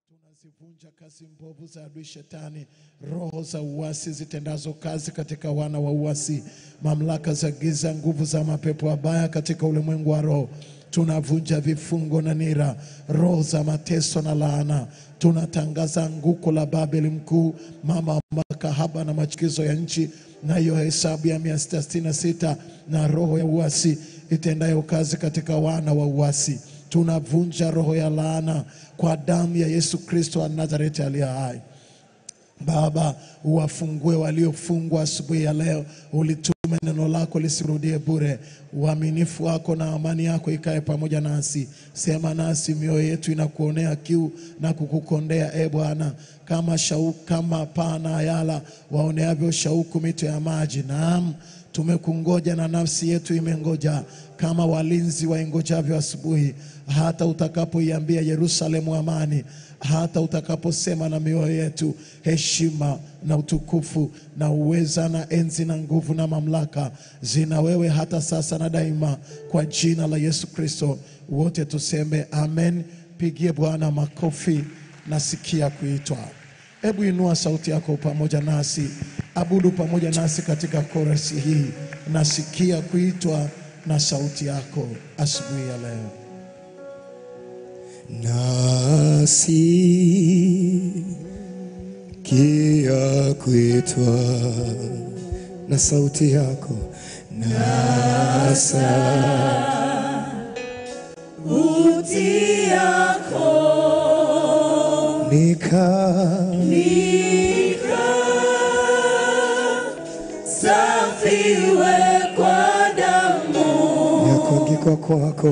Tunazivunja kazi mbovu za adui shetani, roho za uasi zitendazo kazi katika wana wa uasi, mamlaka za giza, nguvu za mapepo mabaya katika ulimwengu wa roho. Tunavunja vifungo na nira, roho za mateso na laana. Tunatangaza anguko la Babeli mkuu, mama wa makahaba na machukizo ya nchi, na hiyo hesabu ya mia sita sitini na sita na roho ya uasi itendayo kazi katika wana wa uasi tunavunja roho ya laana kwa damu ya Yesu Kristo wa Nazareti aliye hai. Baba, uwafungue waliofungwa asubuhi ya leo, ulitume neno lako lisirudie bure. Uaminifu wako na amani yako ikae pamoja nasi. Sema nasi, mioyo yetu inakuonea kiu na kukukondea, e Bwana, kama shauku, kama paa na ayala waoneavyo shauku mito ya maji. Naam, tumekungoja na nafsi yetu imengoja kama walinzi waingojavyo asubuhi, hata utakapoiambia Yerusalemu amani, hata utakaposema na mioyo yetu heshima na utukufu na uweza na enzi na nguvu na mamlaka zina wewe hata sasa na daima, kwa jina la Yesu Kristo. Wote tuseme amen. Pigie Bwana makofi. Nasikia kuitwa. Hebu inua sauti yako pamoja nasi, abudu pamoja nasi katika korasi hii. Nasikia kuitwa na sauti yako asubuhi ya leo. Nasikia kuitwa na sauti yako nasa Sauti yako nika safiwe kwa damu yakuangikwa kwako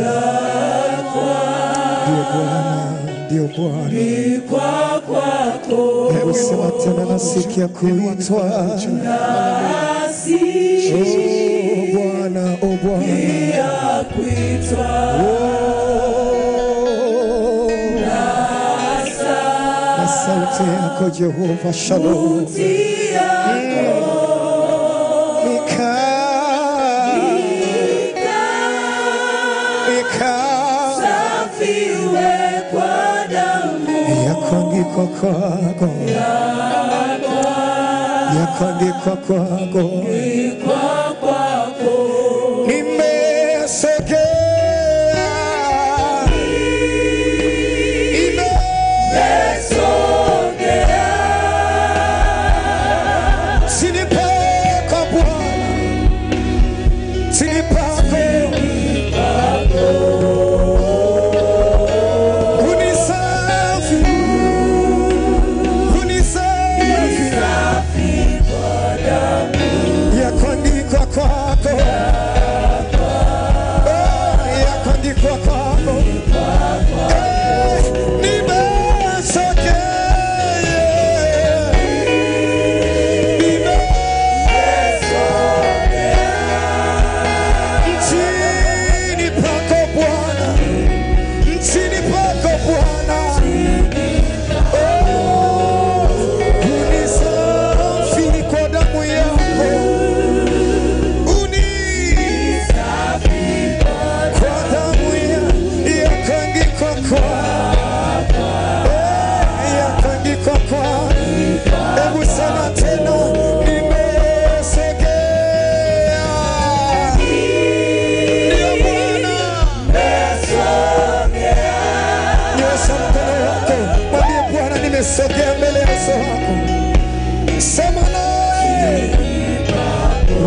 ndio Bwana, ndio Bwana. kwa kwako Hebu sema tena, nasikia kuitwa nasi Oh Bwana, oh Bwana, ya kuitwa Oh, na sauti yako Jehova Shalom sauti yako nika nika safiwe kwa damu yakuangikwa kwako yakuangikwa kwako kwa kwako nimesogea ime chini pako Bwana chini pako unisafi unisafi yakuandikwa kwako Oh, yakuandikwa kwako Eh, nimesogea Nime- Nchini pako Bwana, nchini pako Bwana, Oh, unisafi kwa damu yako, unisafi kwa damu ya- yakangikwa kwa Eh, yakangikwa kwa Hebu sema tena, nimesogea ndio Bwana. Nyosha mkono wako, mwambie Bwana, nimesogea mbele ya uso wako. Sema naye. Oh,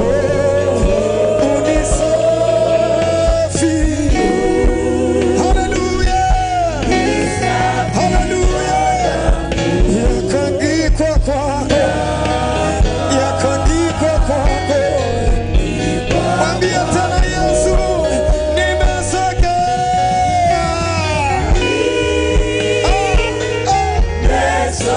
unisafi. Haleluya. Haleluya. Yakangikwa kwako. Yakangikwa kwako. Mwambie tena Yesu, nimesogea. Ah, ah.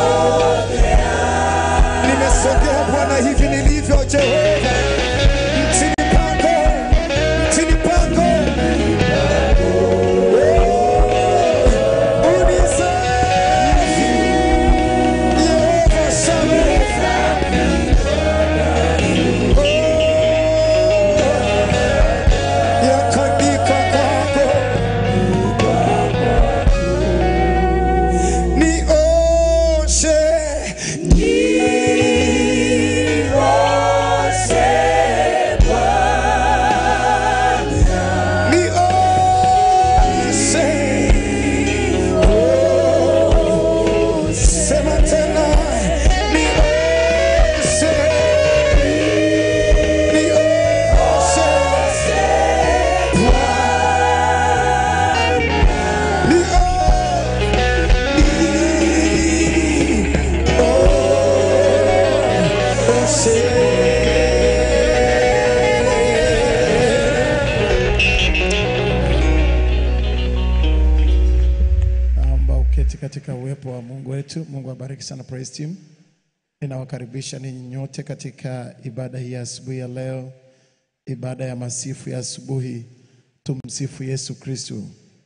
tuketi katika uwepo wa Mungu wetu. Mungu abariki sana praise team. Ninawakaribisha ninyi nyote katika ibada hii ya asubuhi ya leo, ibada ya masifu ya asubuhi. Tumsifu Yesu Kristu.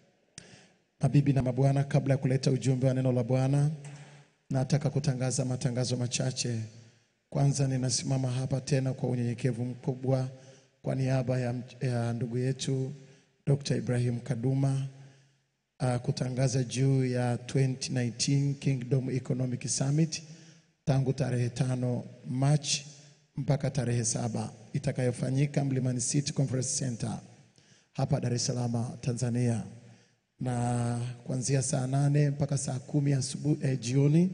Mabibi na mabwana, kabla ya kuleta ujumbe wa neno la Bwana, nataka kutangaza matangazo machache. Kwanza, ninasimama hapa tena kwa unyenyekevu mkubwa kwa niaba ya, ya ndugu yetu Dr. Ibrahim Kaduma uh, kutangaza juu ya 2019 Kingdom Economic Summit tangu tarehe tano Machi mpaka tarehe saba itakayofanyika Mlimani City Conference Center hapa Dar es Salaam Tanzania, na kuanzia saa nane mpaka saa kumi asubuhi eh, jioni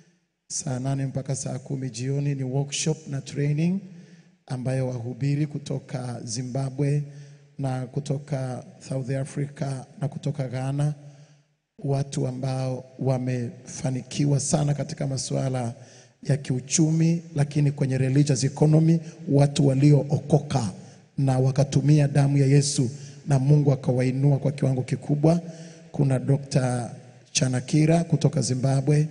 saa nane mpaka saa kumi jioni ni workshop na training ambayo wahubiri kutoka Zimbabwe na kutoka South Africa na kutoka Ghana, watu ambao wamefanikiwa sana katika masuala ya kiuchumi, lakini kwenye religious economy, watu waliookoka na wakatumia damu ya Yesu na Mungu akawainua kwa kiwango kikubwa. Kuna Dr. Chanakira kutoka Zimbabwe,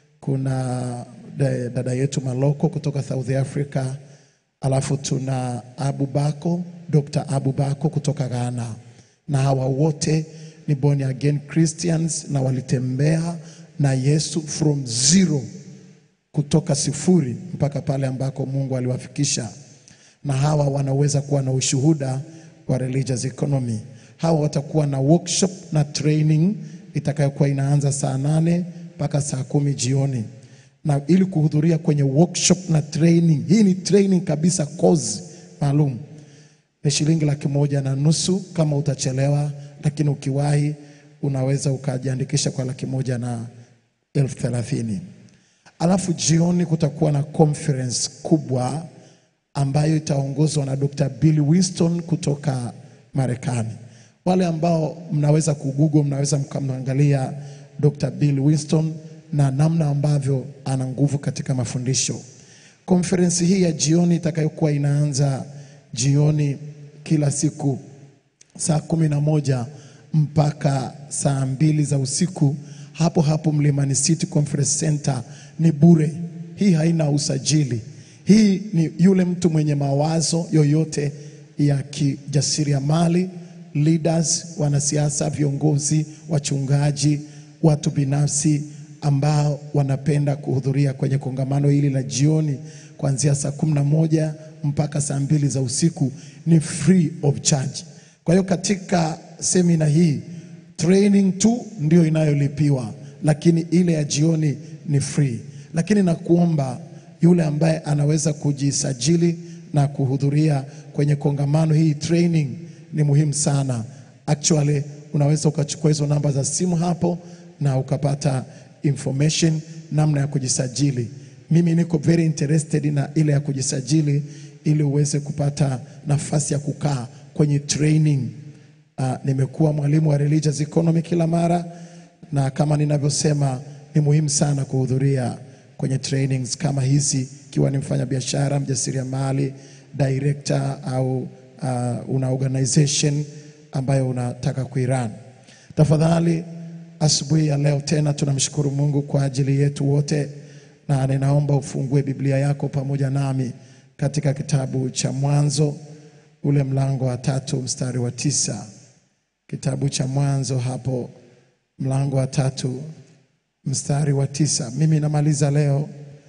kuna da- dada yetu Maloko kutoka South Africa, alafu tuna Abu Bako, Dr. Abu Bako kutoka Ghana, na hawa wote ni born again Christians na walitembea na Yesu from zero kutoka sifuri mpaka pale ambako Mungu aliwafikisha, na hawa wanaweza kuwa na ushuhuda wa religious economy. Hawa watakuwa na workshop na training itakayokuwa inaanza saa nane mpaka saa kumi jioni, na ili kuhudhuria kwenye workshop na training, hii ni training kabisa, course maalum ni shilingi laki moja na nusu kama utachelewa, lakini ukiwahi unaweza ukajiandikisha kwa laki moja na elfu thelathini. Alafu jioni kutakuwa na conference kubwa ambayo itaongozwa na Dr. Bill Winston kutoka Marekani. Wale ambao mnaweza kugugo, mnaweza mkamwangalia Dr. Bill Winston na namna ambavyo ana nguvu katika mafundisho. Konferensi hii ya jioni itakayokuwa inaanza jioni kila siku saa kumi na moja mpaka saa mbili za usiku hapo hapo Mlimani City Conference Center ni bure. Hii haina usajili. Hii ni yule mtu mwenye mawazo yoyote ya kijasiriamali, leaders, wanasiasa, viongozi, wachungaji, watu binafsi ambao wanapenda kuhudhuria kwenye kongamano hili la jioni kuanzia saa kumi na moja mpaka saa mbili za usiku ni free of charge. Kwa hiyo katika semina hii training tu ndio inayolipiwa, lakini ile ya jioni ni free. Lakini nakuomba yule ambaye anaweza kujisajili na kuhudhuria kwenye kongamano hii, training ni muhimu sana. Actually unaweza ukachukua hizo namba za simu hapo na ukapata information namna ya kujisajili. Mimi niko very interested na ile ya kujisajili ili uweze kupata nafasi ya kukaa kwenye training. Uh, nimekuwa mwalimu wa religious economy kila mara, na kama ninavyosema ni muhimu sana kuhudhuria kwenye trainings kama hizi, ikiwa ni mfanya biashara, mjasiriamali, director au uh, una organization ambayo unataka kuiran. Tafadhali asubuhi ya leo tena tunamshukuru Mungu kwa ajili yetu wote, na ninaomba ufungue Biblia yako pamoja nami katika kitabu cha Mwanzo ule mlango wa tatu mstari wa tisa. Kitabu cha Mwanzo hapo mlango wa tatu mstari wa tisa. Mimi namaliza leo,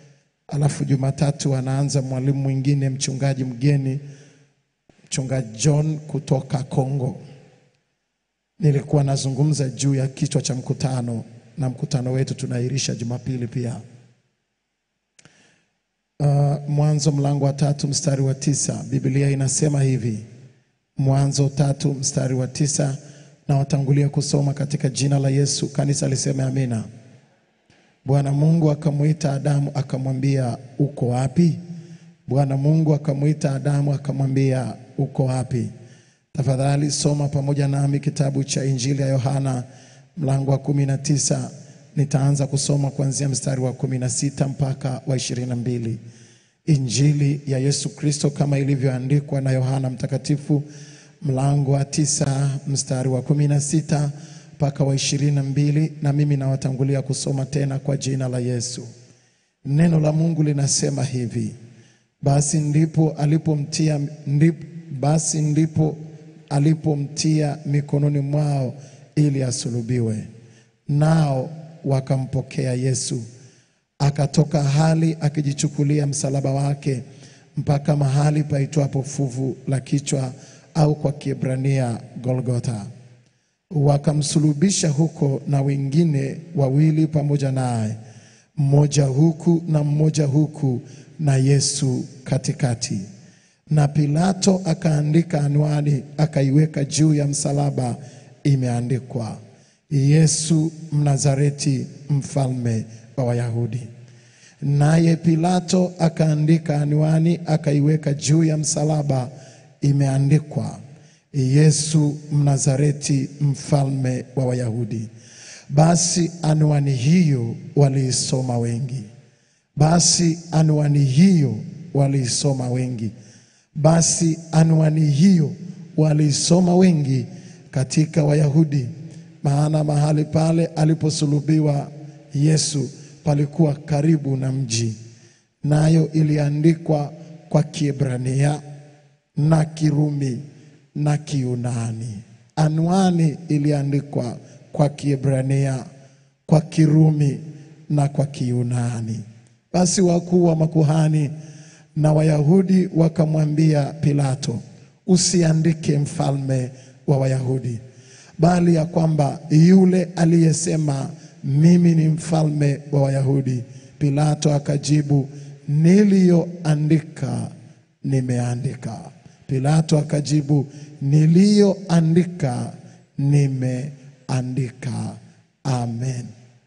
alafu Jumatatu anaanza mwalimu mwingine, mchungaji mgeni, mchungaji John kutoka Kongo. Nilikuwa nazungumza juu ya kichwa cha mkutano, na mkutano wetu tunairisha Jumapili pia. Uh, Mwanzo mlango wa tatu mstari wa tisa, Biblia inasema hivi. Mwanzo tatu mstari wa tisa, na watangulia kusoma katika jina la Yesu. Kanisa liseme amina. Bwana Mungu akamwita Adamu akamwambia, uko wapi? Bwana Mungu akamwita Adamu akamwambia, uko wapi? Tafadhali soma pamoja nami kitabu cha Injili ya Yohana mlango wa kumi na tisa. Nitaanza kusoma kuanzia mstari wa kumi na sita mpaka wa ishirini na mbili. Injili ya Yesu Kristo kama ilivyoandikwa na Yohana Mtakatifu mlango wa tisa mstari wa kumi na sita mpaka wa ishirini na mbili na mimi nawatangulia kusoma tena kwa jina la Yesu. Neno la Mungu linasema hivi: basi ndipo alipomtia ndip, basi ndipo alipomtia mikononi mwao ili asulubiwe, nao wakampokea Yesu. Akatoka hali akijichukulia msalaba wake mpaka mahali paitwapo fuvu la kichwa, au kwa Kiebrania Golgotha. Wakamsulubisha huko na wengine wawili pamoja naye, mmoja huku na mmoja huku, na Yesu katikati. Na Pilato akaandika anwani, akaiweka juu ya msalaba, imeandikwa, Yesu Mnazareti, mfalme wa Wayahudi. Naye Pilato akaandika anwani, akaiweka juu ya msalaba, imeandikwa, Yesu Mnazareti, mfalme wa Wayahudi. Basi anwani hiyo waliisoma wengi. Basi anwani hiyo waliisoma wengi. Basi anwani hiyo waliisoma wengi katika Wayahudi, maana mahali pale aliposulubiwa Yesu palikuwa karibu na mji, nayo iliandikwa kwa Kiebrania na Kirumi na Kiunani. Anwani iliandikwa kwa Kiebrania, kwa Kirumi na kwa Kiunani. Basi wakuu wa makuhani na Wayahudi wakamwambia Pilato, usiandike mfalme wa Wayahudi, bali ya kwamba yule aliyesema mimi ni mfalme wa Wayahudi. Pilato akajibu, niliyoandika nimeandika. Pilato akajibu, niliyoandika nimeandika. Amen.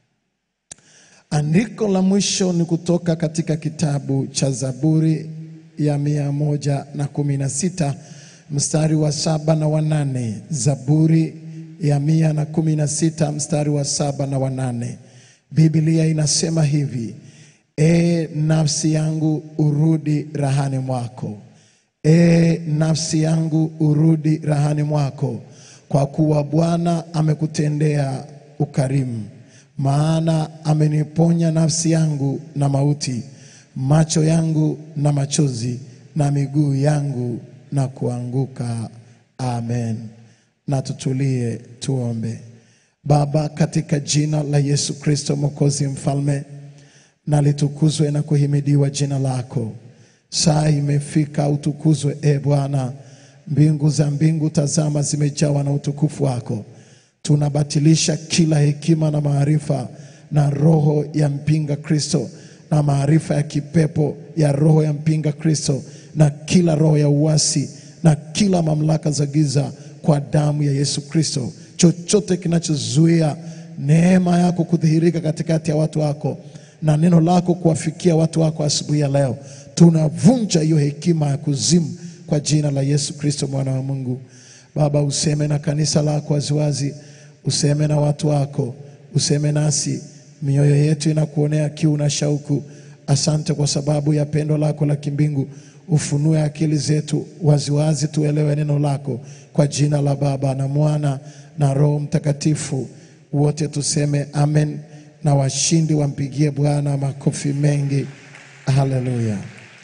Andiko la mwisho ni kutoka katika kitabu cha Zaburi ya mia moja na kumi na sita mstari wa saba na wanane. Zaburi ya mia na kumi na sita mstari wa saba na wanane. Biblia inasema hivi: E nafsi yangu urudi rahani mwako, e nafsi yangu urudi rahani mwako, kwa kuwa Bwana amekutendea ukarimu maana ameniponya nafsi yangu na mauti, macho yangu na machozi, na miguu yangu na kuanguka. Amen. Na tutulie tuombe. Baba, katika jina la Yesu Kristo Mwokozi Mfalme, na litukuzwe na kuhimidiwa jina lako. Saa imefika, utukuzwe e Bwana. Mbingu za mbingu, tazama, zimejawa na utukufu wako tunabatilisha kila hekima na maarifa na roho ya mpinga Kristo na maarifa ya kipepo ya roho ya mpinga Kristo na kila roho ya uasi na kila mamlaka za giza kwa damu ya Yesu Kristo. Chochote kinachozuia neema yako kudhihirika katikati ya watu wako na neno lako kuwafikia watu wako asubuhi ya leo, tunavunja hiyo hekima ya kuzimu kwa jina la Yesu Kristo mwana wa Mungu. Baba, useme na kanisa lako waziwazi, useme na watu wako, useme nasi. Mioyo yetu inakuonea kiu na shauku. Asante kwa sababu ya pendo lako la kimbingu. Ufunue akili zetu waziwazi, tuelewe neno lako, kwa jina la Baba na Mwana na Roho Mtakatifu. Wote tuseme amen, na washindi wampigie Bwana makofi mengi. Haleluya.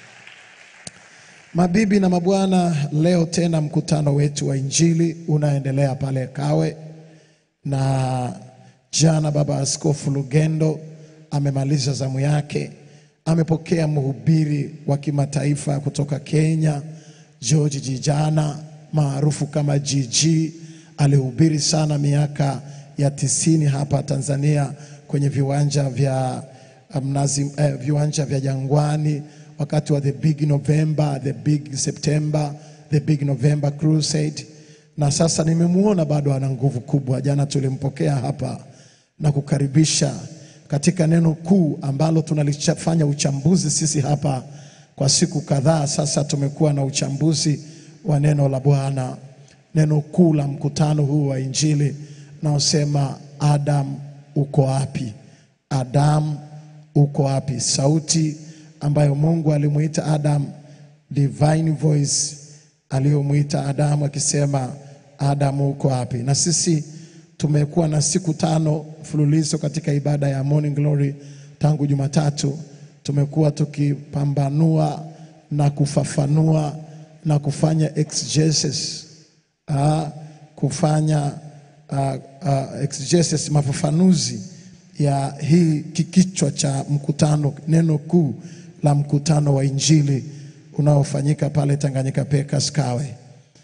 Mabibi na mabwana, leo tena mkutano wetu wa Injili unaendelea pale Kawe, na jana Baba Askofu Lugendo amemaliza zamu yake, amepokea mhubiri wa kimataifa kutoka Kenya, George Jijana maarufu kama GG. Alihubiri sana miaka ya tisini hapa Tanzania kwenye viwanja vya Mnazi, eh, viwanja vya Jangwani wakati wa the big November, the big September, the big November crusade. Na sasa nimemwona bado ana nguvu kubwa. Jana tulimpokea hapa na kukaribisha katika neno kuu ambalo tunalifanya uchambuzi sisi hapa kwa siku kadhaa sasa. Tumekuwa na uchambuzi wa neno la Bwana, neno kuu la mkutano huu wa Injili naosema Adam uko wapi? Adam uko wapi? Sauti ambayo Mungu alimuita Adam, divine voice aliyomwita Adamu akisema Adamu uko wapi? Na sisi tumekuwa na siku tano mfululizo katika ibada ya Morning Glory tangu Jumatatu. Tumekuwa tukipambanua na kufafanua na kufanya exegesis uh, kufanya uh, uh, exegesis mafafanuzi ya hii kikichwa cha mkutano, neno kuu la mkutano wa Injili unaofanyika pale Tanganyika Pekas Kawe,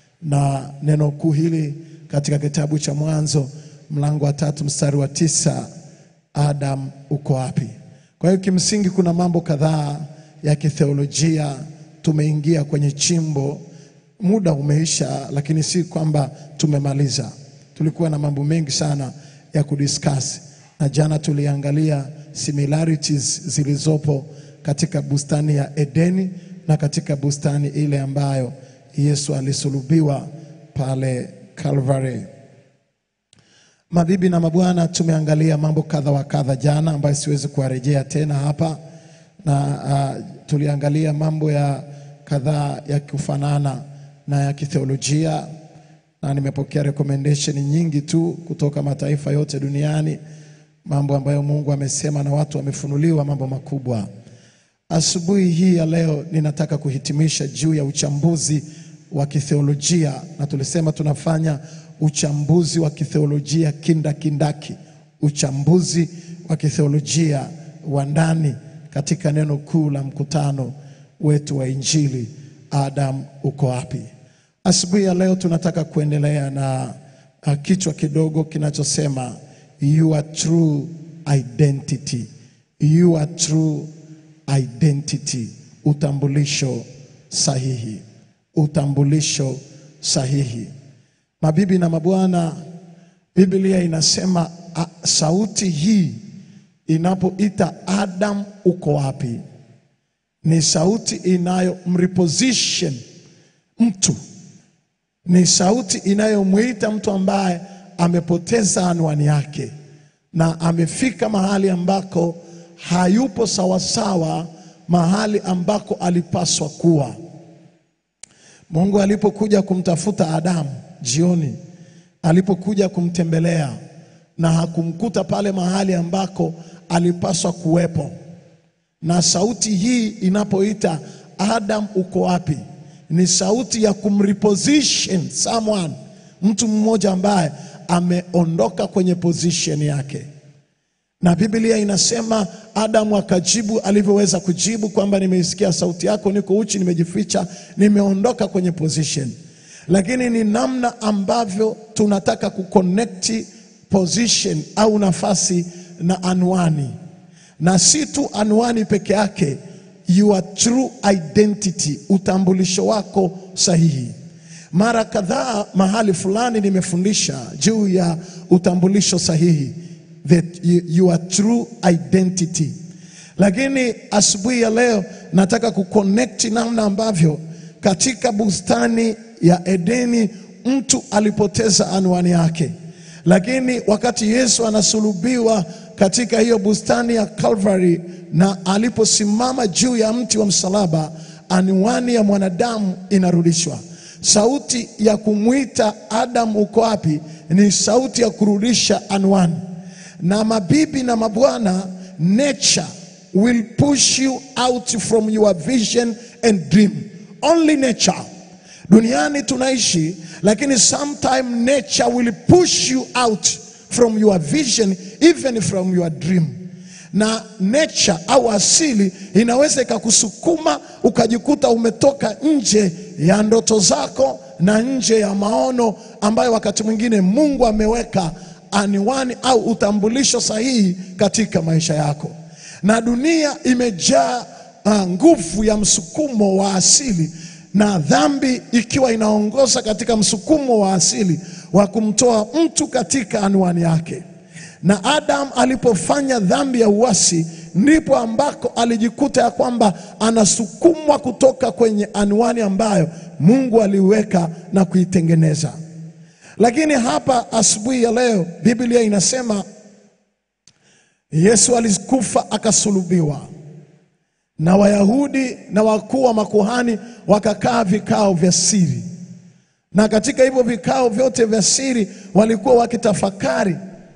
na neno kuu hili katika kitabu cha Mwanzo mlango wa tatu mstari wa tisa Adam uko wapi? Kwa hiyo kimsingi kuna mambo kadhaa ya kitheolojia tumeingia kwenye chimbo. Muda umeisha, lakini si kwamba tumemaliza. Tulikuwa na mambo mengi sana ya kudiscuss, na jana tuliangalia similarities zilizopo katika bustani ya Edeni na katika bustani ile ambayo Yesu alisulubiwa pale Calvary. Mabibi na mabwana, tumeangalia mambo kadha wa kadha jana ambayo siwezi kuwarejea tena hapa, na uh, tuliangalia mambo ya kadhaa ya kufanana na ya kitheolojia, na nimepokea recommendation nyingi tu kutoka mataifa yote duniani, mambo ambayo Mungu amesema na watu wamefunuliwa mambo makubwa. Asubuhi hii ya leo ninataka kuhitimisha juu ya uchambuzi wa kitheolojia, na tulisema tunafanya uchambuzi wa kitheolojia kindakindaki, uchambuzi wa kitheolojia wa ndani katika neno kuu la mkutano wetu wa Injili, Adam uko wapi? Asubuhi ya leo tunataka kuendelea na uh, kichwa kidogo kinachosema your true identity, your true identity, utambulisho sahihi, utambulisho sahihi. Mabibi na mabwana, Biblia inasema a, sauti hii inapoita Adam uko wapi, ni sauti inayomreposition mtu, ni sauti inayomwita mtu ambaye amepoteza anwani yake na amefika mahali ambako hayupo sawasawa, mahali ambako alipaswa kuwa. Mungu alipokuja kumtafuta Adamu jioni, alipokuja kumtembelea na hakumkuta pale mahali ambako alipaswa kuwepo, na sauti hii inapoita Adam uko wapi, ni sauti ya kumreposition someone, mtu mmoja ambaye ameondoka kwenye position yake na Biblia inasema Adamu akajibu alivyoweza kujibu kwamba nimeisikia sauti yako, niko uchi, nimejificha, nimeondoka kwenye position. Lakini ni namna ambavyo tunataka kuconnect position au nafasi na anwani, na si tu anwani peke yake, your true identity, utambulisho wako sahihi. Mara kadhaa mahali fulani nimefundisha juu ya utambulisho sahihi that you- your true identity. Lakini asubuhi ya leo nataka kuconnect namna ambavyo katika bustani ya Edeni mtu alipoteza anwani yake, lakini wakati Yesu anasulubiwa katika hiyo bustani ya Calvary na aliposimama juu ya mti wa msalaba, anwani ya mwanadamu inarudishwa. Sauti ya kumwita Adam uko wapi ni sauti ya kurudisha anwani na mabibi na mabwana, nature will push you out from your vision and dream. Only nature. Duniani tunaishi, lakini sometime nature will push you out from your vision even from your dream. Na nature au asili inaweza ikakusukuma ukajikuta umetoka nje ya ndoto zako na nje ya maono ambayo wakati mwingine Mungu ameweka anwani au utambulisho sahihi katika maisha yako. Na dunia imejaa uh, nguvu ya msukumo wa asili na dhambi ikiwa inaongoza katika msukumo wa asili wa kumtoa mtu katika anwani yake. Na Adam alipofanya dhambi ya uasi, ndipo ambako alijikuta ya kwamba anasukumwa kutoka kwenye anwani ambayo Mungu aliweka na kuitengeneza. Lakini hapa asubuhi ya leo Biblia inasema Yesu alikufa akasulubiwa, na Wayahudi na wakuu wa makuhani wakakaa vikao vya siri, na katika hivyo vikao vyote vya siri walikuwa wakitafakari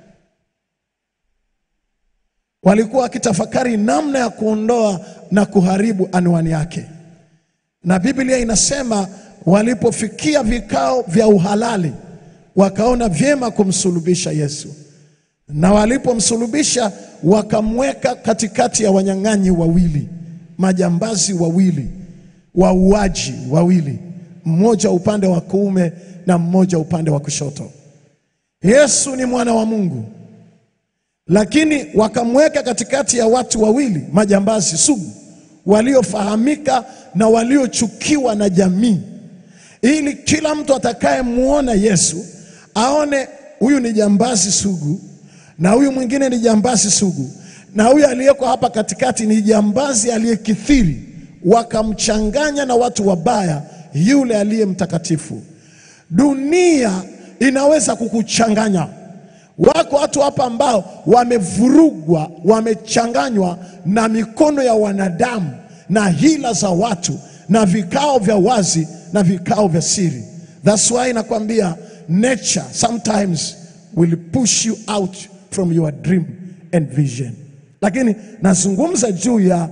walikuwa wakitafakari namna ya kuondoa na kuharibu anwani yake, na Biblia inasema walipofikia vikao vya uhalali wakaona vyema kumsulubisha Yesu, na walipomsulubisha wakamweka katikati ya wanyang'anyi wawili, majambazi wawili, wauaji wawili, mmoja upande wa kuume na mmoja upande wa kushoto. Yesu ni mwana wa Mungu, lakini wakamweka katikati ya watu wawili majambazi sugu waliofahamika na waliochukiwa na jamii, ili kila mtu atakayemwona Yesu aone huyu ni jambazi sugu na huyu mwingine ni jambazi sugu na huyu aliyeko hapa katikati ni jambazi aliyekithiri, wakamchanganya na watu wabaya, yule aliye mtakatifu. Dunia inaweza kukuchanganya. Wako watu hapa ambao wamevurugwa, wamechanganywa na mikono ya wanadamu na hila za watu na vikao vya wazi na vikao vya siri. That's why nakwambia nature sometimes will push you out from your dream and vision. Lakini nazungumza juu ya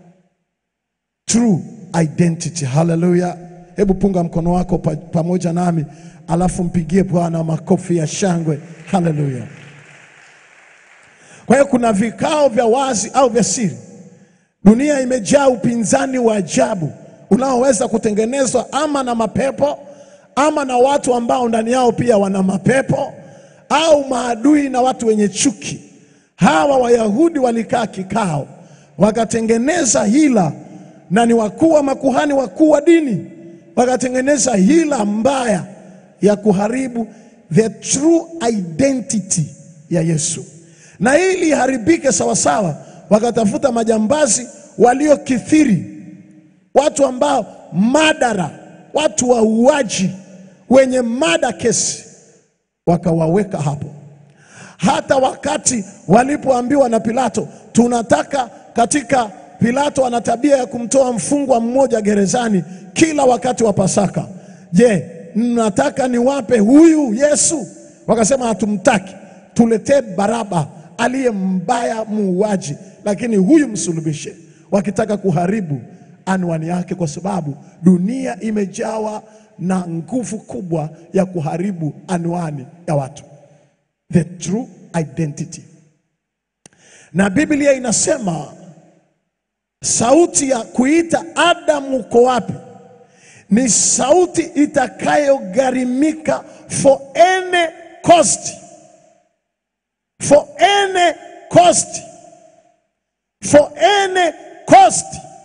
true identity. Haleluya! Hebu punga mkono wako pa, pamoja nami, alafu mpigie Bwana makofi ya shangwe. Haleluya! Kwa hiyo kuna vikao vya wazi au vya siri. Dunia imejaa upinzani wa ajabu unaoweza kutengenezwa ama na mapepo ama na watu ambao ndani yao pia wana mapepo au maadui na watu wenye chuki. Hawa Wayahudi walikaa kikao, wakatengeneza hila, na ni wakuu wa makuhani wakuu wa dini, wakatengeneza hila mbaya ya kuharibu the true identity ya Yesu, na ili iharibike sawasawa, wakatafuta majambazi waliokithiri, watu ambao madara, watu wauaji, wenye mada kesi wakawaweka hapo. Hata wakati walipoambiwa na Pilato, tunataka katika, Pilato ana tabia ya kumtoa mfungwa mmoja gerezani kila wakati wa Pasaka. Je, mnataka niwape huyu Yesu? Wakasema hatumtaki, tuletee Baraba aliye mbaya muuaji, lakini huyu msulubishe, wakitaka kuharibu anwani yake, kwa sababu dunia imejawa na nguvu kubwa ya kuharibu anwani ya watu, the true identity. Na Biblia inasema sauti ya kuita Adamu, uko wapi? Ni sauti itakayogharimika for any cost, for any cost, for any cost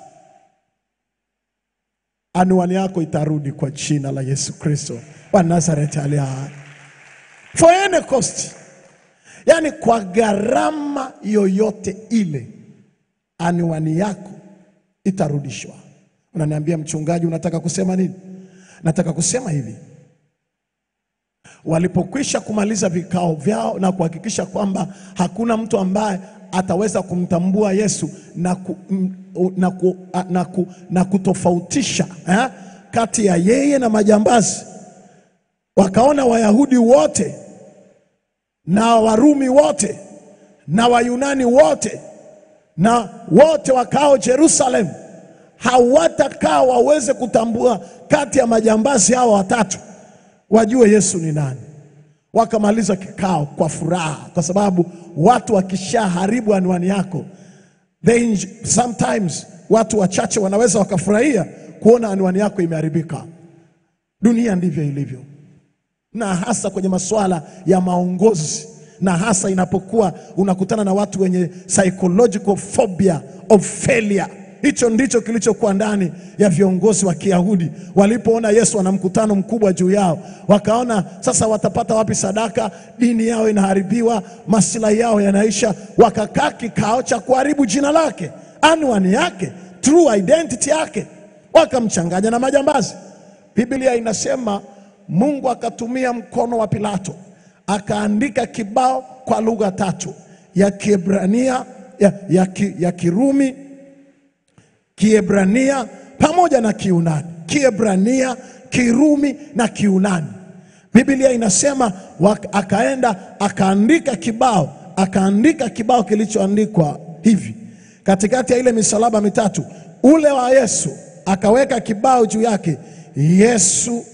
anwani yako itarudi kwa jina la Yesu Kristo wa Nazareti aliye hai. For any cost, yaani kwa gharama yoyote ile, anwani yako itarudishwa. Unaniambia mchungaji, unataka kusema nini? Nataka kusema hivi, walipokwisha kumaliza vikao vyao na kuhakikisha kwamba hakuna mtu ambaye ataweza kumtambua Yesu na, ku, m- na, ku, a- na, ku, na kutofautisha eh, kati ya yeye na majambazi. Wakaona Wayahudi wote na Warumi wote na Wayunani wote na wote wakao Jerusalem hawatakaa waweze kutambua kati ya majambazi hawa watatu, wajue Yesu ni nani. Wakamaliza kikao kwa furaha, kwa sababu watu wakishaharibu anwani yako they, sometimes watu wachache wanaweza wakafurahia kuona anwani yako imeharibika. Dunia ndivyo ilivyo, na hasa kwenye masuala ya maongozi, na hasa inapokuwa unakutana na watu wenye psychological phobia of failure. Hicho ndicho kilichokuwa ndani ya viongozi wa Kiyahudi walipoona Yesu ana mkutano mkubwa juu yao, wakaona sasa watapata wapi sadaka? Dini yao inaharibiwa, maslahi yao yanaisha, wakakaa kikao cha kuharibu jina lake, anwani yake, true identity yake, wakamchanganya na majambazi. Biblia inasema Mungu akatumia mkono wa Pilato akaandika kibao kwa lugha tatu ya Kiebrania, ya, ya, ki, ya Kirumi, Kiebrania pamoja na Kiunani. Kiebrania, Kirumi na Kiunani. Biblia inasema wak- akaenda akaandika kibao, akaandika kibao kilichoandikwa hivi katikati ya ile misalaba mitatu, ule wa Yesu, akaweka kibao juu yake, Yesu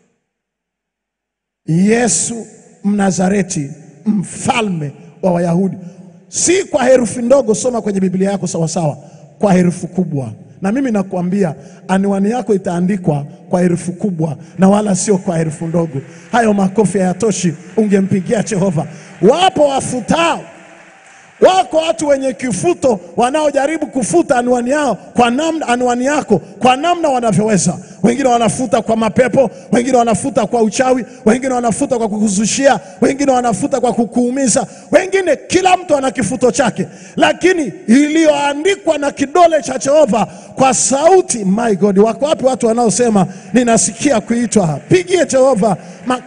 Yesu Mnazareti, mfalme wa Wayahudi. Si kwa herufi ndogo, soma kwenye Biblia yako sawasawa, kwa herufi kubwa. Na mimi nakuambia anwani yako itaandikwa kwa herufi kubwa na wala sio kwa herufi ndogo. Hayo makofi hayatoshi, ungempigia Jehova. Wapo wafutao Wako watu wenye kifuto wanaojaribu kufuta anwani yao kwa namna, anwani yako kwa namna wanavyoweza. Wengine wanafuta kwa mapepo, wengine wanafuta kwa uchawi, wengine wanafuta kwa kukuzushia, wengine wanafuta kwa kukuumiza, wengine, kila mtu ana kifuto chake, lakini iliyoandikwa na kidole cha Jehova kwa sauti. My God, wako wapi watu wanaosema ninasikia kuitwa? Pigie Jehova ma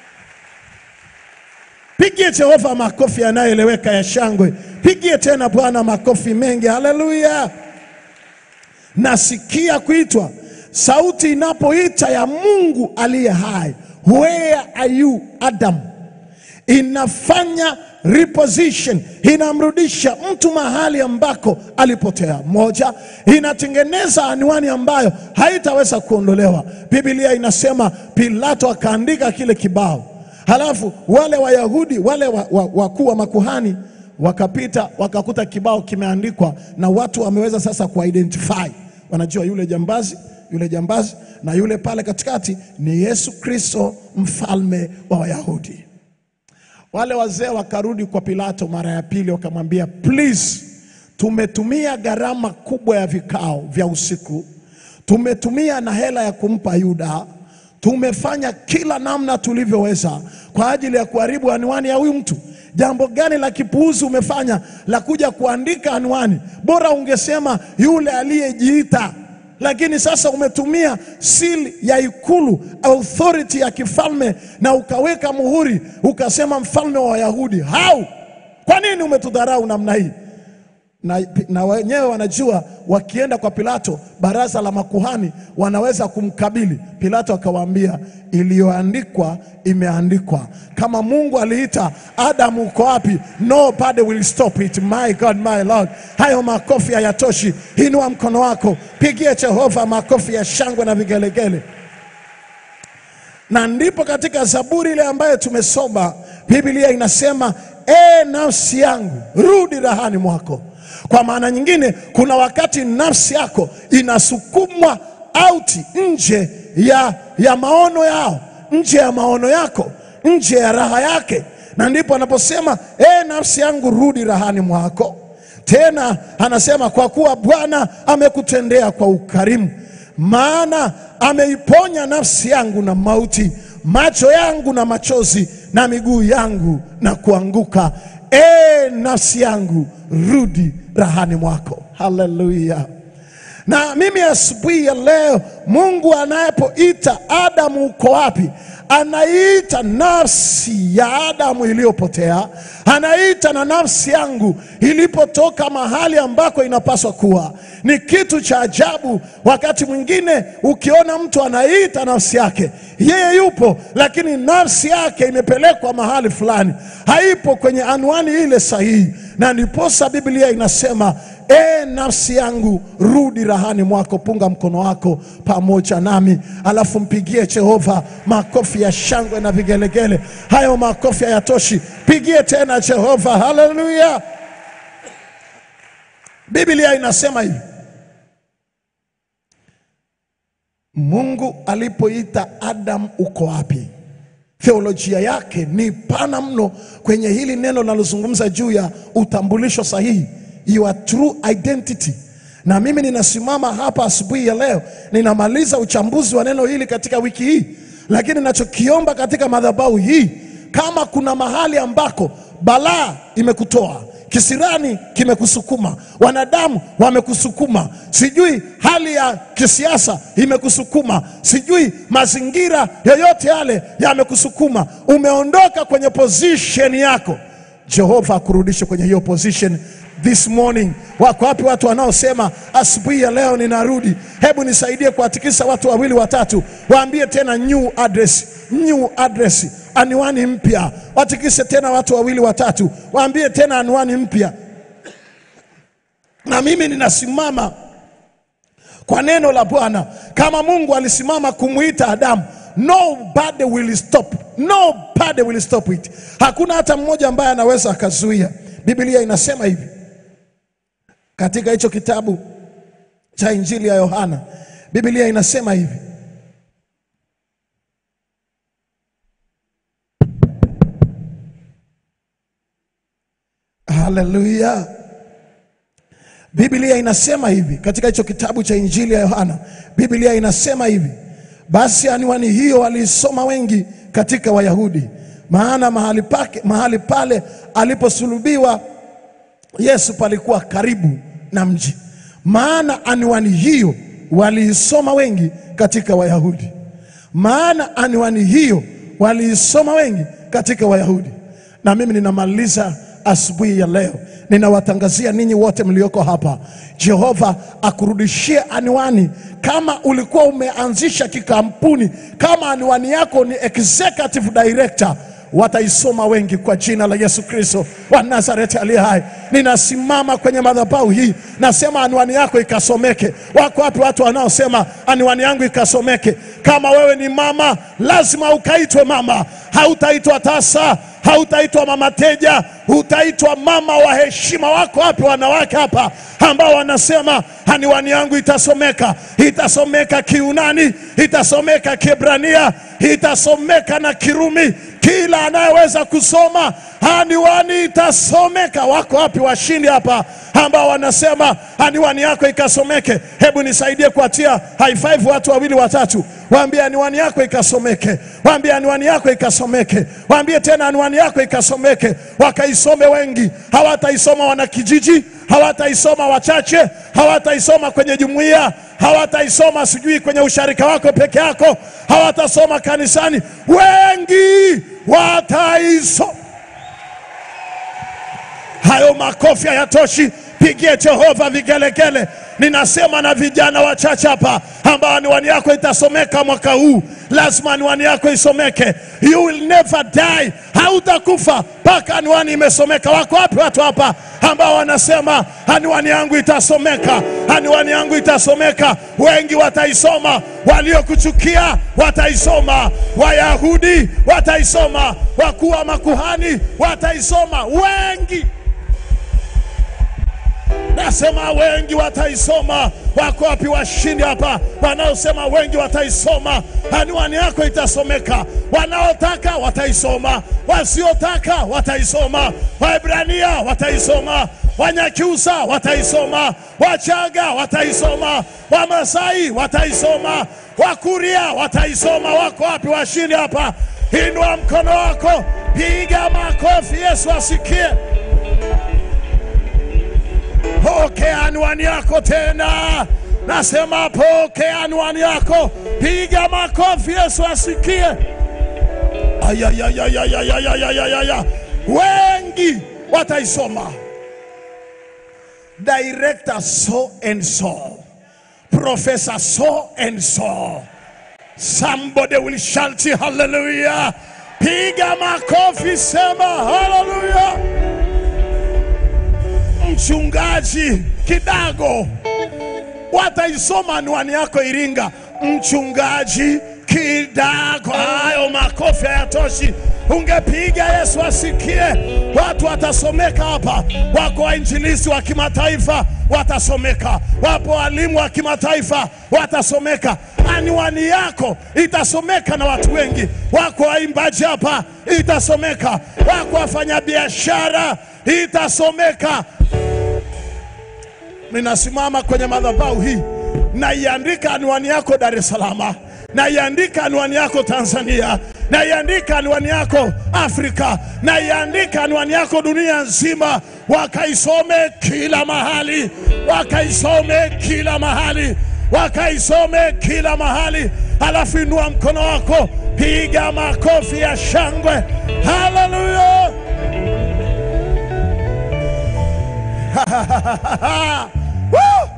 Pigie Jehova makofi yanayoeleweka ya shangwe. Pigie tena Bwana makofi mengi. Haleluya! Nasikia kuitwa, sauti inapoita ya Mungu aliye hai, where are you Adam? Inafanya reposition, inamrudisha mtu mahali ambako alipotea. Moja, inatengeneza anwani ambayo haitaweza kuondolewa. Biblia inasema Pilato akaandika kile kibao Halafu wale Wayahudi wale wakuu wa, wakuu wa makuhani wakapita wakakuta kibao kimeandikwa na watu wameweza sasa kuidentify, wanajua yule jambazi yule jambazi na yule pale katikati ni Yesu Kristo mfalme wa Wayahudi. Wale wazee wakarudi kwa Pilato mara ya pili, wakamwambia please, tumetumia gharama kubwa ya vikao vya usiku, tumetumia na hela ya kumpa Yuda tumefanya kila namna tulivyoweza kwa ajili ya kuharibu anwani ya huyu mtu. Jambo gani la kipuuzi umefanya la kuja kuandika anwani? Bora ungesema yule aliyejiita, lakini sasa umetumia sili ya ikulu, authority ya kifalme, na ukaweka muhuri ukasema mfalme wa Wayahudi. Hau, kwa nini umetudharau namna hii? na, na wenyewe wanajua wakienda kwa Pilato, baraza la makuhani wanaweza kumkabili. Pilato akawaambia, iliyoandikwa imeandikwa. Kama Mungu aliita Adamu, uko wapi? Nobody will stop it. My God, my Lord. Hayo makofi hayatoshi. Inua mkono wako, pigie Jehova makofi ya shangwe na vigelegele na ndipo katika Zaburi ile ambayo tumesoma, Biblia inasema e, nafsi yangu rudi rahani mwako. Kwa maana nyingine, kuna wakati nafsi yako inasukumwa auti nje ya, ya maono yao, nje ya maono yako, nje ya raha yake, na ndipo anaposema e, nafsi yangu rudi rahani mwako. Tena anasema kwa kuwa Bwana amekutendea kwa ukarimu maana ameiponya nafsi yangu na mauti, macho yangu na machozi, na miguu yangu na kuanguka. E nafsi yangu, rudi rahani mwako. Haleluya! Na mimi asubuhi ya leo, Mungu anapoita Adamu, uko wapi? Anaita nafsi ya Adamu iliyopotea, anaita na nafsi yangu ilipotoka mahali ambako inapaswa kuwa. Ni kitu cha ajabu. Wakati mwingine ukiona mtu anaita nafsi yake, yeye yupo, lakini nafsi yake imepelekwa mahali fulani, haipo kwenye anwani ile sahihi, na ndiposa Biblia inasema E nafsi yangu rudi rahani mwako. Punga mkono wako pamoja nami, alafu mpigie Jehova makofi ya shangwe na vigelegele. Hayo makofi hayatoshi, pigie tena Jehova. Haleluya! Biblia inasema hivi, Mungu alipoita Adam, uko wapi? Theolojia yake ni pana mno kwenye hili neno linalozungumza juu ya utambulisho sahihi your true identity. Na mimi ninasimama hapa asubuhi ya leo, ninamaliza uchambuzi wa neno hili katika wiki hii, lakini ninachokiomba katika madhabahu hii, kama kuna mahali ambako balaa imekutoa kisirani kimekusukuma, wanadamu wamekusukuma, sijui hali ya kisiasa imekusukuma, sijui mazingira yoyote yale yamekusukuma, umeondoka kwenye position yako, Jehova akurudishe kwenye hiyo position this morning. Wako wapi watu wanaosema asubuhi ya leo ninarudi? Hebu nisaidie kuwatikisa watu wawili watatu, waambie tena new address, new address, anwani mpya. Watikise tena watu wawili watatu, waambie tena anwani mpya. Na mimi ninasimama kwa neno la Bwana. Kama Mungu alisimama kumwita Adamu, nobody will stop, nobody will stop it. Hakuna hata mmoja ambaye anaweza akazuia. Biblia inasema hivi katika hicho kitabu cha Injili ya Yohana, Biblia inasema hivi Haleluya. Biblia inasema hivi katika hicho kitabu cha Injili ya Yohana, Biblia inasema hivi, basi anwani hiyo waliisoma wengi katika Wayahudi, maana mahali pake, mahali pale aliposulubiwa Yesu palikuwa karibu na mji. Maana anwani hiyo waliisoma wengi katika Wayahudi, maana anwani hiyo waliisoma wengi katika Wayahudi. Na mimi ninamaliza asubuhi ya leo, ninawatangazia ninyi wote mlioko hapa, Jehova akurudishie anwani. Kama ulikuwa umeanzisha kikampuni, kama anwani yako ni executive director wataisoma wengi kwa jina la Yesu Kristo wa Nazareti aliye hai. Ninasimama kwenye madhabahu hii, nasema anwani yako ikasomeke. Wako wapi watu wanaosema anwani yangu ikasomeke? Kama wewe ni mama, lazima ukaitwe mama, hautaitwa tasa hautaitwa mama teja, utaitwa mama wa heshima. Wako wapi wanawake hapa ambao wanasema anwani yangu itasomeka? Itasomeka Kiunani, itasomeka Kiebrania, itasomeka na Kirumi. Kila anayeweza kusoma anwani itasomeka. Wako wapi washindi hapa ambao wanasema anwani yako ikasomeke? Hebu nisaidie kuatia high five watu wawili watatu, waambie anwani yako ikasomeke, waambie anwani yako ikasomeke, waambie tena anwani yako ikasomeke, wakaisome wengi. Hawataisoma wanakijiji, hawataisoma wachache, hawataisoma kwenye jumuiya, hawataisoma sijui kwenye usharika wako peke yako, hawatasoma kanisani, wengi wataisoma. Hayo makofi hayatoshi, pigie Jehova vigelegele. Ninasema na vijana wachache hapa ambao anwani yako itasomeka mwaka huu, lazima anwani yako isomeke. You will never die, hautakufa mpaka anwani imesomeka. Wako wapi watu hapa ambao wanasema anwani yangu itasomeka, anwani yangu itasomeka? Wengi wataisoma, waliokuchukia wataisoma, Wayahudi wataisoma, wakuu wa makuhani wataisoma, wengi Nasema wengi wataisoma. Wako wapi washindi hapa wanaosema wengi wataisoma? Anwani yako itasomeka. Wanaotaka wataisoma, wasiotaka wataisoma. Waebrania wataisoma, Wanyakyusa wataisoma, Wachaga wataisoma, Wamasai wataisoma, Wakuria wataisoma. Wako wapi washindi hapa? Inua mkono wako, piga makofi, Yesu asikie. Pokea anwani yako tena, nasema pokea anwani yako, piga makofi, Yesu asikie. Ayayayayayayayayaya, wengi wataisoma. Director so and so, professor so and so, somebody will shout hallelujah. Piga makofi, sema hallelujah. Mchungaji Kidago wataisoma anwani yako Iringa. Mchungaji Kidago, hayo makofi hayatoshi, ungepiga Yesu asikie. Watu watasomeka hapa, wako wainjilisi wa kimataifa watasomeka, wapo walimu wa kimataifa watasomeka. Anwani yako itasomeka na watu wengi. Wako waimbaji hapa, itasomeka. Wako wafanyabiashara, itasomeka. Ninasimama kwenye madhabahu hii, naiandika anwani yako Dar es Salaam, naiandika anwani yako Tanzania, naiandika anwani yako Afrika, naiandika anwani yako dunia nzima, wakaisome kila mahali, wakaisome kila mahali, wakaisome kila mahali. Alafu inua mkono wako, piga makofi ya shangwe, haleluya! Woo!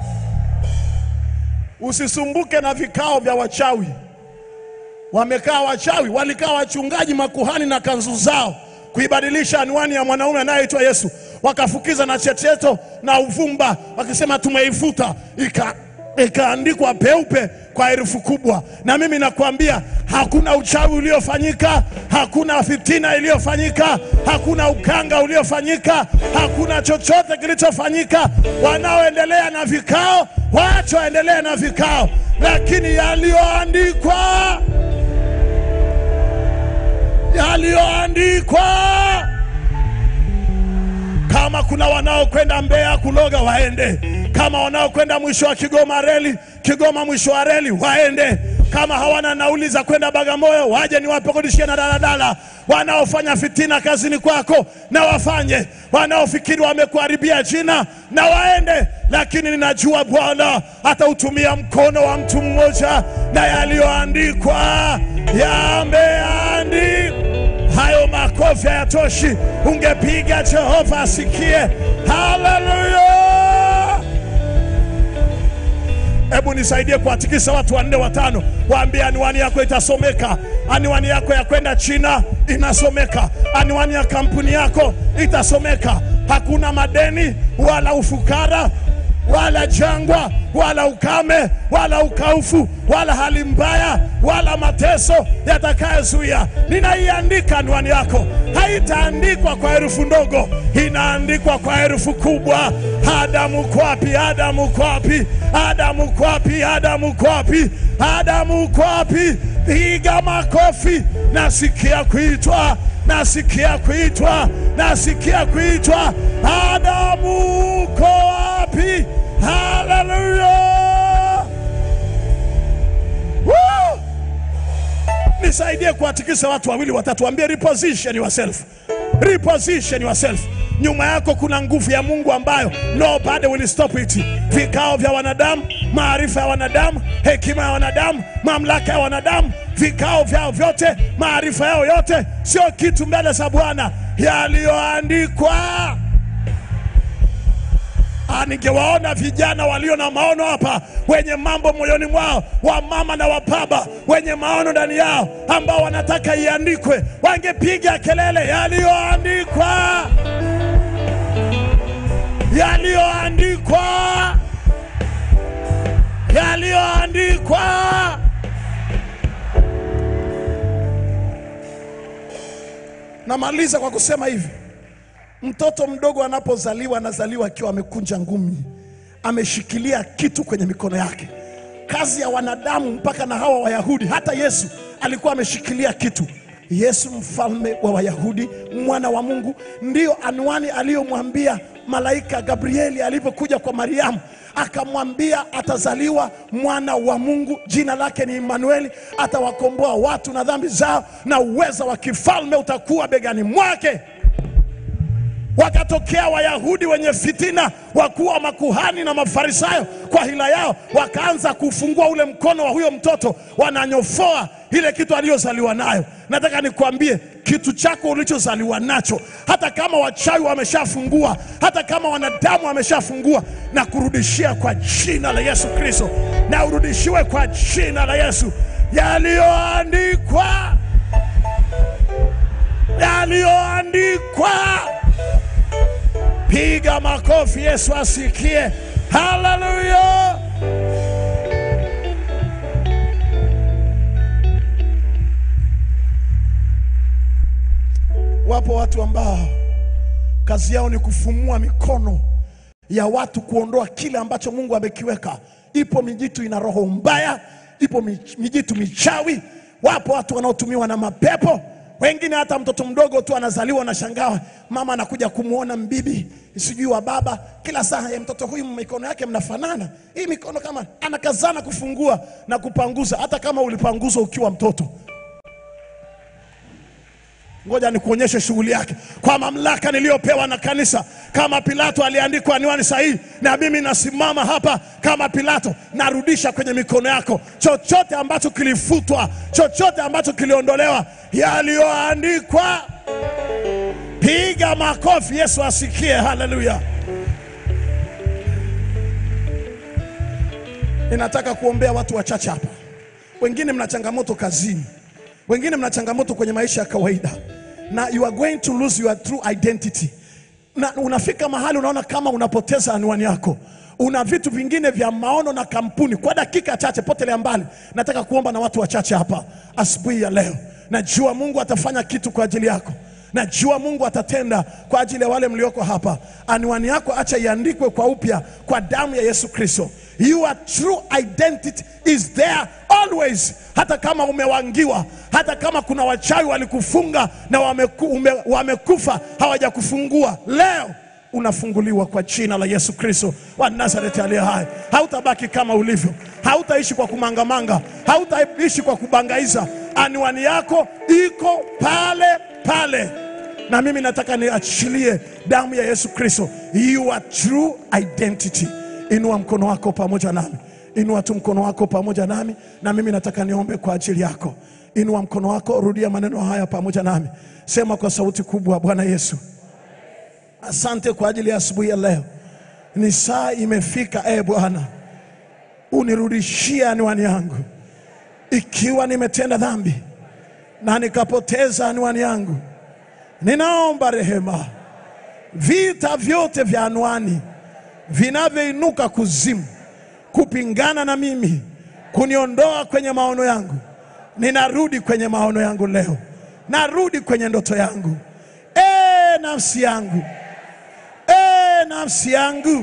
Usisumbuke na vikao vya wachawi. Wamekaa wachawi, walikaa wachungaji, makuhani na kanzu zao kuibadilisha anwani ya mwanaume anayeitwa Yesu, wakafukiza na cheteto na uvumba, wakisema tumeifuta, ika ikaandikwa peupe kwa herufi kubwa. Na mimi nakwambia hakuna uchawi uliofanyika, hakuna fitina iliyofanyika, hakuna uganga uliofanyika, hakuna chochote kilichofanyika. Wanaoendelea na vikao, waache waendelee na vikao, lakini yaliyoandikwa yaliyoandikwa. Kama kuna wanaokwenda Mbeya kuloga waende, kama wanaokwenda mwisho wa Kigoma reli, Kigoma mwisho wa reli waende, kama hawana nauli za kwenda Bagamoyo waje niwapakodishie na daladala. Wanaofanya fitina kazini kwako na wafanye, wanaofikiri wamekuharibia jina na waende, lakini ninajua Bwana atautumia mkono wa mtu mmoja na yaliyoandikwa yameandikwa. Hayo makofi hayatoshi, ungepiga Jehova asikie. Haleluya! Hebu nisaidie kuwatikisa watu wanne watano, waambie anwani yako itasomeka, anwani yako ya kwenda China inasomeka, anwani ya kampuni yako itasomeka. Hakuna madeni wala ufukara wala jangwa wala ukame wala ukaufu wala hali mbaya wala mateso yatakayozuia. Ninaiandika anwani yako, haitaandikwa kwa herufi ndogo, inaandikwa kwa herufi kubwa. Adamu kwapi? Adamu kwapi? Adamu kwapi? Adamu kwapi? Adamu kwapi? Piga makofi, nasikia kuitwa, nasikia kuitwa, nasikia kuitwa. Adamu uko wapi? Haleluya! Woo! Nisaidie kuwatikisa watu wawili watatu, waambie reposition yourself, reposition yourself. Nyuma yako kuna nguvu ya Mungu ambayo nobody will stop it. Vikao vya wanadamu, maarifa ya wanadamu, hekima ya wanadamu, mamlaka ya wanadamu, vikao vyao vyote, maarifa yao yote sio kitu mbele za Bwana. Yaliyoandikwa Ah, ningewaona vijana walio na maono hapa, wenye mambo moyoni mwao, wamama na wababa wenye maono ndani yao, ambao wanataka iandikwe, wangepiga kelele, yaliyoandikwa, yaliyoandikwa, yaliyoandikwa. Namaliza kwa kusema hivi. Mtoto mdogo anapozaliwa anazaliwa akiwa amekunja ngumi, ameshikilia kitu kwenye mikono yake. Kazi ya wanadamu mpaka na hawa Wayahudi, hata Yesu alikuwa ameshikilia kitu. Yesu mfalme wa Wayahudi, mwana wa Mungu, ndiyo anwani aliyomwambia malaika Gabrieli alipokuja kwa Mariamu akamwambia atazaliwa mwana wa Mungu, jina lake ni Imanueli, atawakomboa watu na dhambi zao, na uweza wa kifalme utakuwa begani mwake. Wakatokea Wayahudi wenye fitina, wakuu wa makuhani na Mafarisayo, kwa hila yao wakaanza kufungua ule mkono wa huyo mtoto, wananyofoa ile kitu aliyozaliwa nayo. Nataka nikwambie kitu chako ulichozaliwa nacho, hata kama wachawi wameshafungua, hata kama wanadamu wameshafungua, na kurudishia kwa jina la Yesu Kristo, na urudishiwe kwa jina la Yesu yaliyoandikwa, yaliyoandikwa. Piga makofi, Yesu asikie. Haleluya! Wapo watu ambao kazi yao ni kufumua mikono ya watu kuondoa kile ambacho Mungu amekiweka. Ipo mijitu ina roho mbaya, ipo mi- mijitu michawi. Wapo watu wanaotumiwa na mapepo, wengine hata mtoto mdogo tu anazaliwa na shangaa, mama anakuja kumwona mbibi sijui wa baba, kila saa ya mtoto huyu mikono yake mnafanana, hii mikono kama anakazana kufungua na kupanguza, hata kama ulipanguzwa ukiwa mtoto. Ngoja nikuonyeshe shughuli yake kwa mamlaka niliyopewa na kanisa. Kama Pilato aliandikwa anwani sahihi, na mimi nasimama hapa kama Pilato, narudisha kwenye mikono yako chochote ambacho kilifutwa, chochote ambacho kiliondolewa, yaliyoandikwa. Piga makofi, Yesu asikie. Haleluya! Ninataka kuombea watu wachache hapa. Wengine mna changamoto kazini, wengine mna changamoto kwenye maisha ya kawaida, na you are going to lose your true identity, na unafika mahali unaona kama unapoteza anwani yako. Una vitu vingine vya maono na kampuni. Kwa dakika chache, potelea mbali. Nataka kuomba na watu wachache hapa asubuhi ya leo. Najua Mungu atafanya kitu kwa ajili yako. Najua Mungu atatenda kwa ajili ya wale mlioko hapa. Anwani yako acha iandikwe kwa upya kwa damu ya Yesu Kristo. Your true identity is there always. Hata kama umewangiwa, hata kama kuna wachawi walikufunga na wameku, ume, wamekufa hawajakufungua, leo unafunguliwa kwa jina la Yesu Kristo wa Nazareti aliye hai. Hautabaki kama ulivyo, hautaishi kwa kumangamanga, hautaishi kwa kubangaiza. Anwani yako iko pale pale, na mimi nataka niachilie damu ya Yesu Kristo, your true identity. Inua mkono wako pamoja nami, inua tu mkono wako pamoja nami, na mimi nataka niombe kwa ajili yako. Inua mkono wako, rudia maneno haya pamoja nami, sema kwa sauti kubwa: Bwana Yesu, Asante kwa ajili ya asubuhi ya leo. Ni saa imefika, e Bwana, unirudishie anwani yangu. Ikiwa nimetenda dhambi na nikapoteza anwani yangu, ninaomba rehema. Vita vyote vya anwani vinavyoinuka kuzimu kupingana na mimi, kuniondoa kwenye maono yangu, ninarudi kwenye maono yangu leo, narudi kwenye ndoto yangu. E nafsi yangu E nafsi yangu,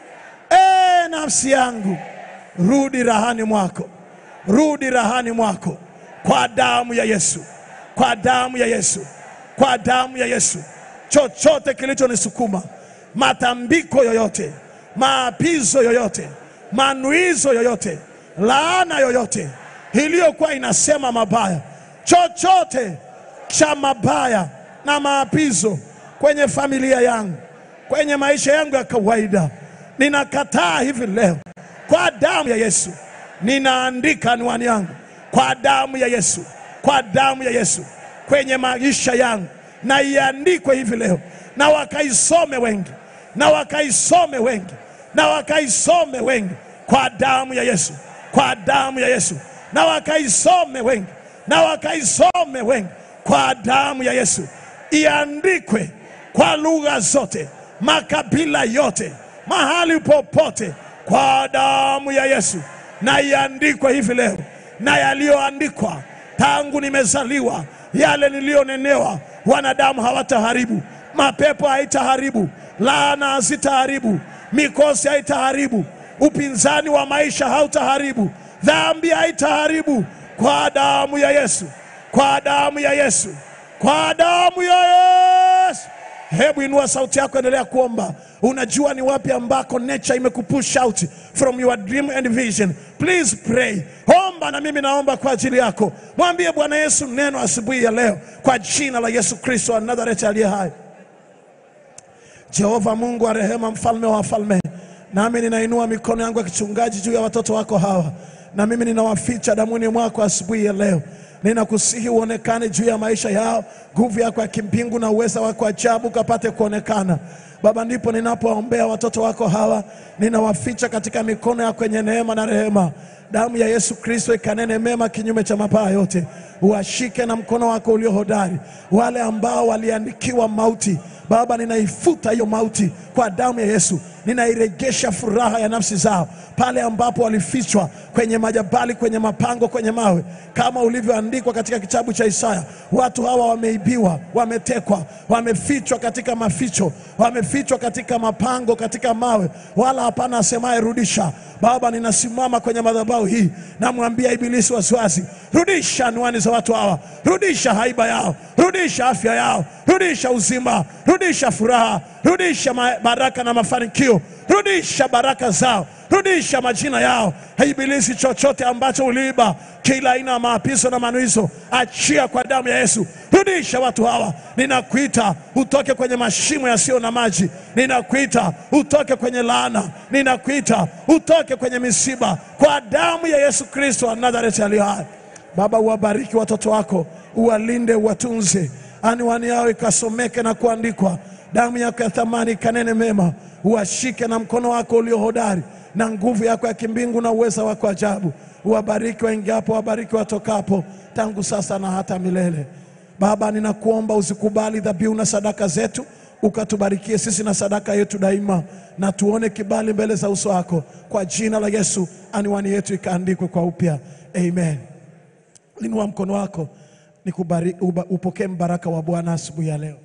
e nafsi yangu, rudi rahani mwako, rudi rahani mwako, kwa damu ya Yesu, kwa damu ya Yesu, kwa damu ya Yesu. Chochote kilichonisukuma, matambiko yoyote, maapizo yoyote, manuizo yoyote, laana yoyote iliyokuwa inasema mabaya, chochote cha mabaya na maapizo kwenye familia yangu kwenye maisha yangu ya kawaida, ninakataa hivi leo kwa damu ya Yesu. Ninaandika anwani yangu kwa damu ya Yesu, kwa damu ya Yesu kwenye maisha yangu, na iandikwe hivi leo, na wakaisome wengi, na wakaisome wengi, na wakaisome wengi kwa damu ya Yesu, kwa damu ya Yesu, na wakaisome wengi, na wakaisome wengi kwa damu ya Yesu, iandikwe kwa lugha zote makabila yote, mahali popote, kwa damu ya Yesu, na iandikwe hivi leo, na yaliyoandikwa tangu nimezaliwa, yale niliyonenewa, wanadamu hawataharibu, mapepo haitaharibu, laana hazitaharibu, mikosi haitaharibu, upinzani wa maisha hautaharibu, dhambi haitaharibu, kwa damu ya Yesu, kwa damu ya Yesu, kwa damu ya Yesu. Hebu inua sauti yako, endelea kuomba. Unajua ni wapi ambako nature imekupush out from your dream and vision. Please pray, omba na mimi naomba kwa ajili yako. Mwambie Bwana Yesu neno asubuhi ya leo, kwa jina la Yesu Kristo wa Nazareti aliye hai. Jehova Mungu wa rehema, mfalme wa wafalme, nami ninainua mikono yangu ya kichungaji juu ya watoto wako hawa, na mimi ninawaficha damuni mwako asubuhi ya leo ninakusihi uonekane juu ya maisha yao, nguvu yako ya kimbingu na uweza wako ajabu kapate kuonekana Baba. Ndipo ninapoombea watoto wako hawa, ninawaficha katika mikono yako yenye neema na rehema. Damu ya Yesu Kristo ikanene mema kinyume cha mabaya yote, uwashike na mkono wako ulio hodari. Wale ambao waliandikiwa mauti, Baba, ninaifuta hiyo mauti kwa damu ya Yesu, ninairegesha furaha ya nafsi zao pale ambapo walifichwa kwenye majabali, kwenye mapango, kwenye mawe, kama ulivyoandikwa katika kitabu cha Isaya. Watu hawa wameibiwa, wametekwa, wamefichwa katika maficho, wamefichwa katika mapango, katika mawe, wala hapana asemaye rudisha. Baba, ninasimama kwenye madhabahu hii, namwambia Ibilisi wasiwasi, rudisha anwani za watu hawa, rudisha haiba yao, rudisha afya yao, rudisha uzima, rudisha furaha, rudisha ma- baraka na mafanikio, rudisha baraka zao, rudisha majina yao. Ibilisi, chochote ambacho uliiba, kila aina ya maapizo na manuizo, achia kwa damu ya Yesu. Rudisha watu hawa, ninakuita utoke kwenye mashimo yasiyo na maji, ninakuita utoke kwenye laana, ninakuita utoke kwenye misiba, kwa damu ya Yesu Kristo wa Nazareti aliye hai. Baba, uwabariki watoto wako, uwalinde, uwatunze, anwani yao ikasomeke na kuandikwa, damu yako ya thamani ikanene mema, uwashike na mkono wako ulio hodari, na nguvu yako ya kimbingu na uweza wako ajabu. Uwabariki waingiapo, wabariki watokapo, tangu sasa na hata milele. Baba, ninakuomba usikubali dhabihu na sadaka zetu, ukatubarikie sisi na sadaka yetu daima, na tuone kibali mbele za uso wako, kwa jina la Yesu. Anwani yetu ikaandikwe kwa upya, amen. Inua mkono wako nikubari, uba- upokee mbaraka wa Bwana asubuhi ya leo.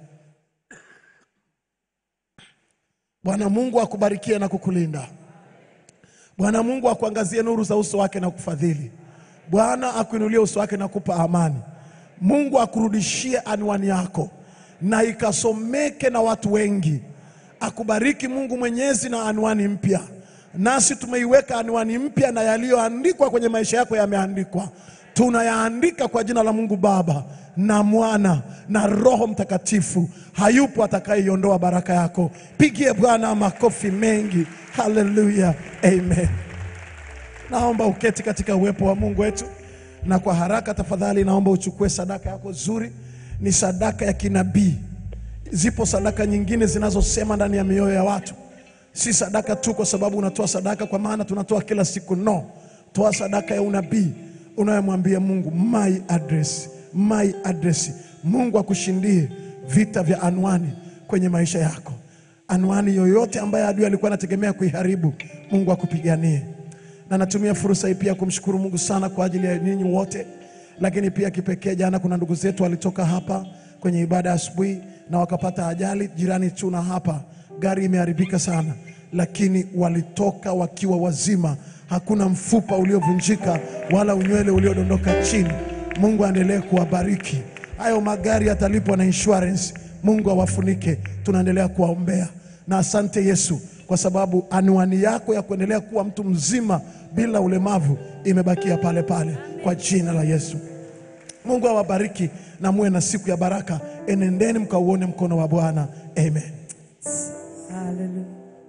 Bwana Mungu akubarikie na kukulinda. Bwana Mungu akuangazie nuru za uso wake na kufadhili. Bwana akuinulie uso wake na kupa amani. Mungu akurudishie anwani yako na ikasomeke na watu wengi. Akubariki Mungu Mwenyezi na anwani mpya. Nasi tumeiweka anwani mpya na yaliyoandikwa kwenye maisha yako yameandikwa. Tunayaandika kwa jina la Mungu Baba na Mwana na Roho Mtakatifu. Hayupo atakayeiondoa baraka yako. Pigie Bwana makofi mengi. Haleluya, amen. Naomba uketi katika uwepo wa Mungu wetu, na kwa haraka tafadhali, naomba uchukue sadaka yako nzuri. Ni sadaka ya kinabii. Zipo sadaka nyingine zinazosema ndani ya mioyo ya watu, si sadaka tu kwa sababu unatoa sadaka kwa maana tunatoa kila siku. No, toa sadaka ya unabii unayomwambia Mungu, my address, my address. Mungu akushindie vita vya anwani kwenye maisha yako. Anwani yoyote ambayo adui alikuwa anategemea kuiharibu, Mungu akupiganie na natumia fursa hii pia kumshukuru Mungu sana kwa ajili ya ninyi wote, lakini pia kipekee, jana kuna ndugu zetu walitoka hapa kwenye ibada ya asubuhi na wakapata ajali jirani tu na hapa, gari imeharibika sana, lakini walitoka wakiwa wazima, hakuna mfupa uliovunjika wala unywele uliodondoka chini. Mungu aendelee kuwabariki. Hayo magari yatalipwa na insurance. Mungu awafunike. Tunaendelea kuwaombea na asante Yesu kwa sababu anwani yako ya kuendelea kuwa mtu mzima bila ulemavu imebakia pale pale kwa jina la Yesu. Mungu awabariki na muwe na siku ya baraka. Enendeni mkauone mkono wa Bwana. Amen. Hallelujah.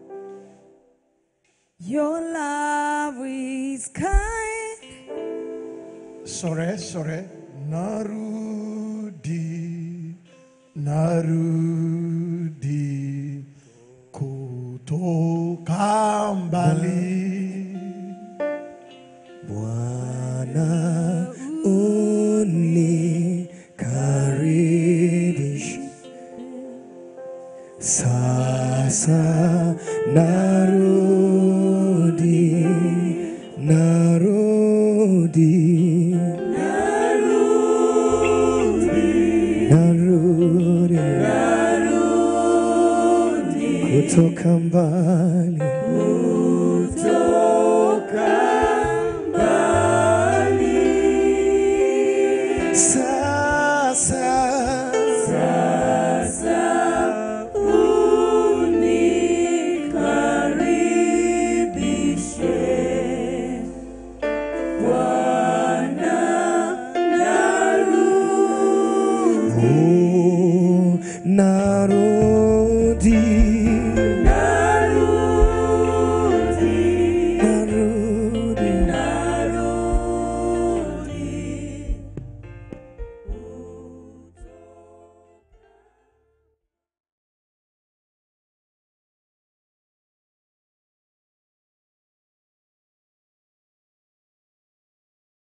Your love is kind. Sore sore, narudi, narudi kutoka mbali. Bwana unikaribishe sasa, narudi, narudi, narudi, kutoka mbali,